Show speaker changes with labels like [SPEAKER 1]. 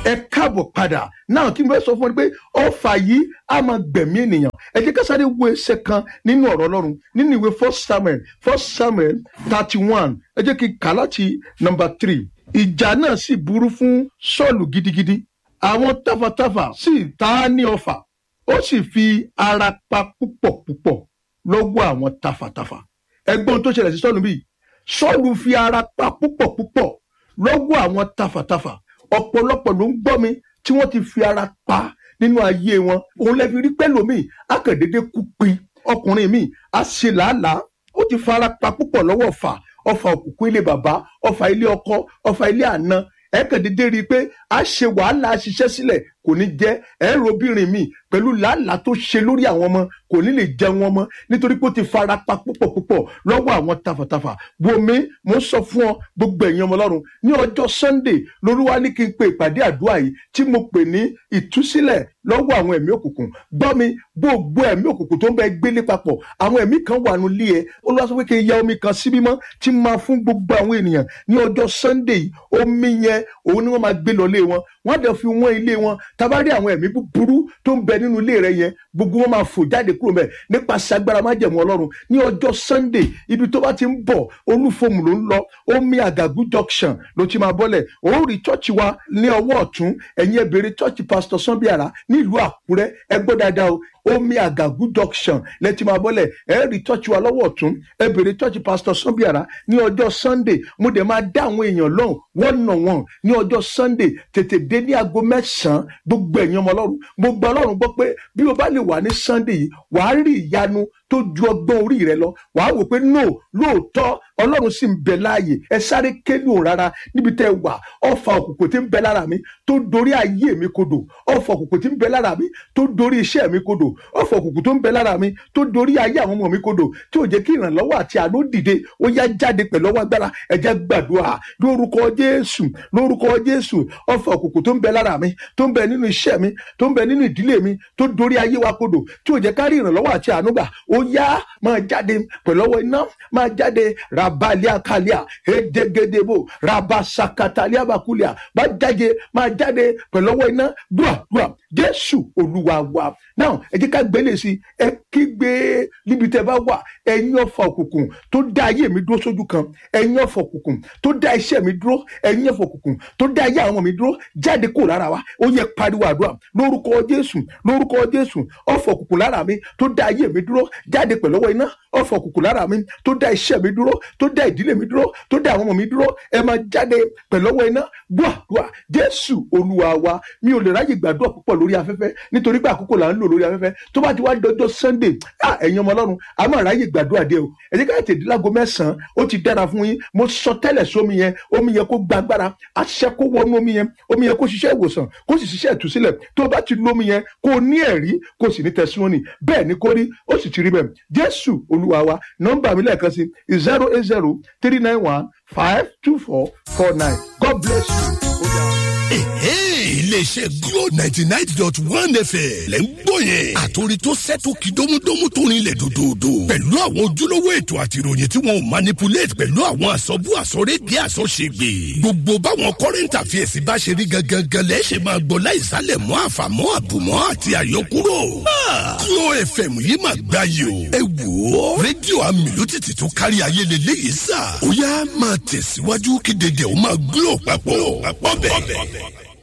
[SPEAKER 1] ẹ káàbọ̀ padà náà kí n fẹ́ sọ fún ọ pé ọfà yìí á máa gbẹ̀mí ènìyàn ẹ jẹ́ ká sáré wo ẹsẹ̀ kan nínú ọ̀rọ̀ ọlọ́run nínú ìwé first samuel first samuel thirty one ẹ jẹ́ kí n kà láti number three ìjà náà sì burú fún sọ́ọ̀lù gidigidi àwọn tafàtafà sì ta á ní ọfà ó sì fi ara pa púpọ̀ púpọ̀ lọ́wọ́ àwọn tafàtafà ẹgbọ́n tó ṣẹlẹ̀ sí sọ́ọ̀lù bíi sọ́ọ̀lù fi ara pa púpọ̀ púpọ̀ lọ́wọ́ àwọn tafàtafà ọ̀pọ̀lọpọ̀ ló ń gbọ́ mi tí wọ́n ti fi ara pa nínú ayé wọn òun lè fi rí pẹ́lòmíì akàndédé kú pin ọkùnrin mi á ṣe làálàá ó ti fara pa púpọ̀ lọ́wọ́ ọ̀fà ọ̀fà òkùnkùn ilé bàbá ọ̀fà ilé ọkọ ọ̀fà ilé àna ẹ̀ẹ́kàndédé rí i pé a ṣe wàhálà a ṣiṣẹ́ sílẹ̀ kò ní jẹ́ ẹ̀rọ obìnrin mi pẹ̀lú làálàá tó ṣe lórí àwọn ọmọ kò ní lè jẹun ọmọ nítorí pé ó ti fara pa púpọ̀ púpọ̀ lọ́wọ́ àwọn tafàtafà wòmí mo ń sọ fún ọ gbogbo ẹ̀yin ọmọ ọlọ́run ní ọjọ́ sunday lolúwa ní kí n pe ìpàdé àdúrà yìí tí mo pè ní ìtúsílẹ̀ lọ́wọ́ àwọn ẹ̀mí òkùnkùn gbọ́ mi gbogbo ẹ̀mí òkùnkùn tó ń bẹ gbélé papọ̀ àwọn ẹ̀mí kan wà nù lé ẹ olúwa sọ pé kí n ya omi kan síbí mọ́ tí máa fún gbogbo àwọn ènìyàn ní ọjọ́ sunday yìí omi yẹn òun ni wọ́n máa gbé lọ lé wọn wọ́n á dẹ̀ fi wọ́n ilé wọn tabari àwọn ẹ̀mí búburú tó ń bẹ nínú ilé rẹ yẹn gbogbo wọn máa fò jáde kúrò mẹ nípasẹ̀ agbára májẹ̀mú ọlọ́run ní ọjọ́ sunday ibi tó bá ti ń bọ̀ olúfòmù ló ń lọ omi àgàgù junction ló ti máa bọ́lẹ̀ òun rí chọ́ọ̀chì wa ní ọwọ́ ọ̀tún ẹ̀yin ẹ̀bẹ̀rẹ̀ chọ́ọ̀chì pastor sanbiara nílùú àkúrẹ́ ẹ gbọ́ dáadáa o omi àgàgù junction lẹ́tí máa bọ́lẹ̀ ẹ rí chọ́ọ̀chì wa lọ́wọ́ ọ̀tún ẹ bèrè chọ́ọ̀chì pastor sanbiara ní ọjọ́ sunday mo dẹ̀ máa dá àwọn èèyàn lọ́hùn wọ́n nà wọ́n ní ọjọ́ sunday tètè dé ní aago mẹ́sàn-án gbogbo ẹ̀yin ọmọ ọlọ́run mo gba ọlọ́run gbọ́ pé bí o bá lè wà ní sunday yìí wàá rí ìyanu tó ju ọgbọ́n orí rẹ lọ wàá wò pé no lóòótọ́ ọlọ́run sì ń bẹ láàyè ẹ sáré kéde òun rárá níbi tẹ́ ẹ wà ọfà òkùnkùn tí ń bẹ lára mi tó dorí ayé mi kodò ọfà òkùnkùn tí ń bẹ lára mi tó dorí iṣẹ́ mi kodò ọfà òkùnkùn tó ń bẹ lára mi tó dorí ayé àwọn ọmọ mi kodò tí ò jẹ́ kí ìrànlọ́wọ́ àti àánú dìde ó yá jáde pẹ̀lú ọwọ́ agbára ẹ jẹ́ gbàdúrà lórúkọ jésù lórúkọ jésù ọfà òkùnkùn tó ń bẹ lára mi tó ń bẹ nínú iṣẹ́ mi tó ń bẹ nínú ìdílé mi tó dorí ayé wa kodò tí ò jẹ́ ká rí ìrànlọ́wọ́ àti àánú gbà ó yá máa jáde pẹ̀lú ọwọ́ iná máa jáde rabalia kalia edegedebo rabasakatalia bakulia máa jáde máa jáde pẹ̀lú ọwọ́ iná dùà dùà jésù olúwa wa náà ẹ jẹ́ ká gbélé sí ẹ kígbe níbi tẹ́ bá wà ẹ̀yin ọ̀fà òkùnkùn tó dá ayé mi dúró sójú kan ẹ̀yin ọ̀fà òkùnkùn tó dá iṣẹ́ mi dúró ẹ̀yin ọ̀fà òkùnkùn tó dá ayé àwọn ọmọ mi dúró jáde kúrò lára wa ó yẹ pariwo àdúrà lórúkọ jésù lórúkọ jésù ọ̀fà òkùnkùn lára mi tó dá ayé mi dúró jáde pẹ̀lú ọwọ́ iná ọ̀fà òkùnkùn lára mi tó dá iṣẹ́ mi dúró tó dá ìdílé mi dúró tó dá àwọn ọmọ mi dúró ẹ máa jáde pẹ̀lú ọwọ́ iná gbàdúrà jésù olúwa wa mi ò lè ráyè gbàdúrà púpọ̀ lórí afẹ́fẹ́ nítorí pé àkókò là ń lò lórí afẹ́fẹ́ tó bá ti wá dọjọ́ sunday ah ẹ̀yin ọmọ ọlọ́run a máa ráyè gbàdúrà díẹ̀ o ẹ jẹ́ ká tètè láago mẹ́sàn-án ó ti dára fún yín mo sọ tẹ́lẹ̀ sómi yẹn omi yẹn kó gbàgbára àṣẹ kó wọnú omi yẹn omi yẹn kó ṣiṣẹ́ ìwòsàn kó sì ṣiṣẹ́ ìtúsílẹ̀ tó o bá ti lómi yẹn kó o ní ẹ̀rí kó o sì ní testimony bẹ́ẹ̀ ni kó rí ó sì ti rí bẹ́ẹ̀ jésù olúwa wa nọ́mbà mi lẹ́ẹ̀kan sí zero eight zero three nine one five two four four nine god bless you. Ó dáa
[SPEAKER 2] iléeṣẹ́ glo ninety nine dot one fm lẹ́ ń gbọ́ yẹn. àtòrí tó sẹ́tò kí dómúdómú tó rinlẹ̀ dòdòdò. pẹ̀lú àwọn ojúlówó ètò àti ìròyìn tí wọn ò manipulate pẹ̀lú àwọn àsọ̀bù àsọ̀rédìí àsọ̀ṣègbè. gbogbo báwọn current affairs bá ṣe rí gangan lẹ́ ṣe máa gbọ́ láìsálẹ̀ mọ́ àfàmọ́ àbùmọ́ àti àyọkúrò. glo fm yìí máa gbá yìí o. ẹ wò ó rédíò amílùtìtì tó kárí ayé lélẹ́yìí sà. ó yá máa tẹ̀síwájú kí dédé ó máa glo papọ̀. papọ̀ bẹ́ẹ̀.